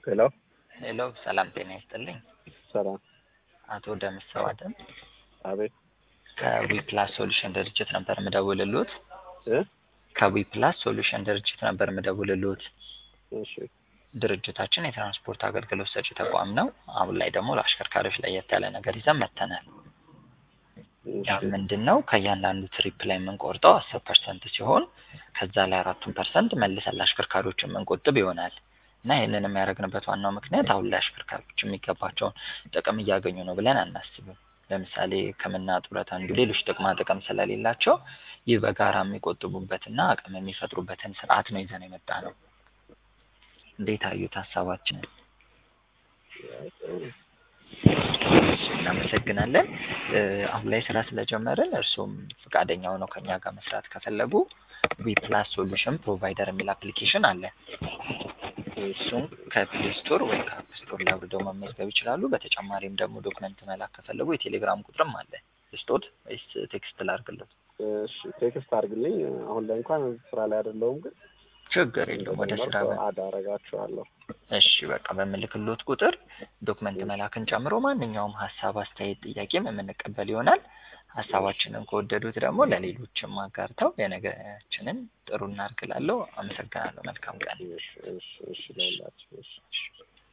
ሄሎ ሄሎ ሰላም ጤና ይስጥልኝ። ሰላም። አቶ ደምሰው አደም አቤት ከዊፕላስ ሶሉሽን ድርጅት ነበር የምደውልሎት። እ ከዊፕላስ ሶሉሽን ድርጅት ነበር የምደውልሎት። እሺ ድርጅታችን የትራንስፖርት አገልግሎት ሰጪ ተቋም ነው። አሁን ላይ ደግሞ ለአሽከርካሪዎች ለየት ያለ ነገር ይዘን መጥተናል። ያ እሺ ምንድን ነው? ከእያንዳንዱ ትሪፕ ላይ የምንቆርጠው አስር ፐርሰንት ሲሆን ከዛ ላይ አራቱን ፐርሰንት መልሰን ለአሽከርካሪዎች የምንቆጥብ ይሆናል እና ይህንን የሚያደርግንበት ዋናው ምክንያት አሁን ላይ አሽከርካሪዎች የሚገባቸውን ጥቅም እያገኙ ነው ብለን አናስብም። ለምሳሌ ሕክምና፣ ጡረታ እንዲሁ ሌሎች ጥቅማ ጥቅም ስለሌላቸው ይህ በጋራ የሚቆጥቡበትና አቅም የሚፈጥሩበትን ስርዓት ነው ይዘን የመጣ ነው። እንዴት አዩት ሀሳባችንን? እናመሰግናለን። እ አሁን ላይ ስራ ስለጀመርን እርሱም ፈቃደኛ ሆነው ከኛ ጋር መስራት ከፈለጉ ዊፕላስ ሶሉሽን ፕሮቫይደር የሚል አፕሊኬሽን አለ። እሱም ከፕሌይ ስቶር ወይ ከአፕ ስቶር ላይ አውርደው መመዝገብ ይችላሉ። በተጨማሪም ደግሞ ዶክመንት መላክ ከፈለጉ የቴሌግራም ቁጥርም አለ። ስጦት ወይስ ቴክስት ላድርግለት? እሺ ቴክስት አድርግልኝ። አሁን ላይ እንኳን ስራ ላይ አይደለሁም፣ ግን ችግር የለውም። ወደ ስራ በ- አድ አደርጋችኋለሁ። እሺ በቃ በምልክሎት ቁጥር ዶክመንት መላክን ጨምሮ ማንኛውም ሀሳብ፣ አስተያየት፣ ጥያቄም የምንቀበል ይሆናል። ሀሳባችንን ከወደዱት ደግሞ ለሌሎችም አጋርተው የነገችንን ጥሩ እናርግላለሁ። አመሰግናለሁ። መልካም ቀን። እሺ እሺ እሺ ለሁላችሁ እሺ